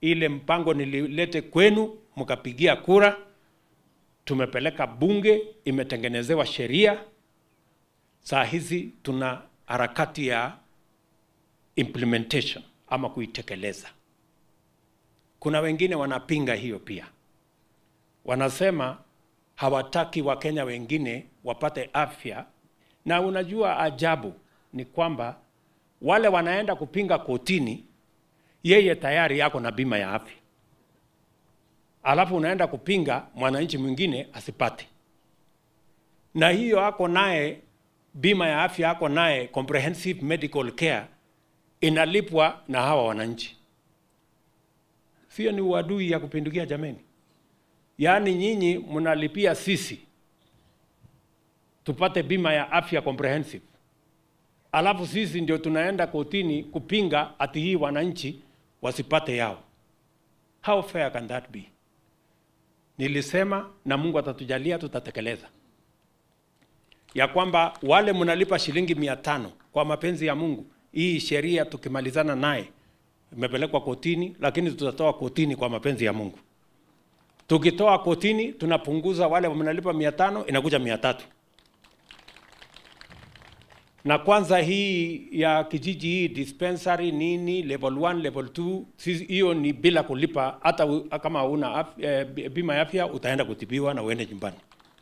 ile mpango nililete kwenu, mkapigia kura, tumepeleka bunge, imetengenezewa sheria. Saa hizi tuna harakati ya implementation ama kuitekeleza. Kuna wengine wanapinga hiyo pia, wanasema hawataki Wakenya wengine wapate afya, na unajua ajabu ni kwamba wale wanaenda kupinga kotini, yeye tayari yako na bima ya afya, alafu unaenda kupinga mwananchi mwingine asipate, na hiyo ako naye bima ya afya, ako naye comprehensive medical care inalipwa na hawa wananchi. Sio ni uadui ya kupindukia jameni? Yaani nyinyi mnalipia sisi tupate bima ya afya comprehensive, alafu sisi ndio tunaenda kotini kupinga ati hii wananchi wasipate yao. How fair can that be? Nilisema na Mungu atatujalia, tutatekeleza ya kwamba wale mnalipa shilingi mia tano kwa mapenzi ya Mungu, hii sheria tukimalizana naye imepelekwa kotini, lakini tutatoa kotini kwa mapenzi ya Mungu. Tukitoa kotini, tunapunguza wale mnalipa mia tano inakuja mia tatu na kwanza hii ya kijiji hii dispensary nini level 1 level 2 sisi hiyo ni bila kulipa hata u- kama una af, eh, bima ya afya utaenda kutibiwa na uende nyumbani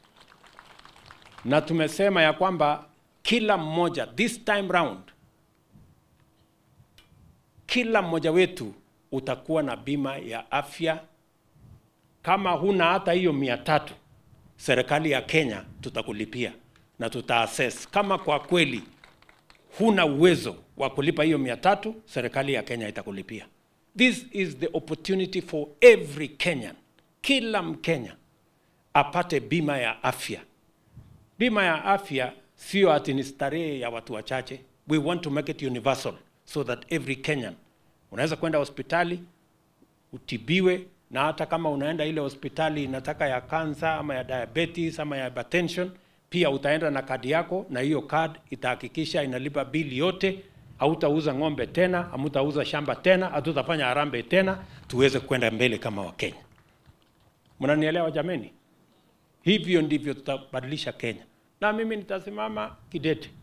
na tumesema ya kwamba kila mmoja this time round kila mmoja wetu utakuwa na bima ya afya kama huna hata hiyo mia tatu serikali ya Kenya tutakulipia na tutaassess kama kwa kweli huna uwezo wa kulipa hiyo mia tatu, serikali ya Kenya itakulipia. This is the opportunity for every Kenyan, kila Mkenya apate bima ya afya. Bima ya afya sio ati ni starehe ya watu wachache. We want to make it universal so that every Kenyan unaweza kwenda hospitali utibiwe, na hata kama unaenda ile hospitali inataka ya kansa ama ya diabetes ama ya hypertension, pia utaenda na kadi yako, na hiyo kadi itahakikisha inalipa bili yote. Hautauza ng'ombe tena, hamutauza shamba tena, hatutafanya harambee tena, tuweze kwenda mbele kama Wakenya. Mnanielewa jameni? Hivyo ndivyo tutabadilisha Kenya, na mimi nitasimama kidete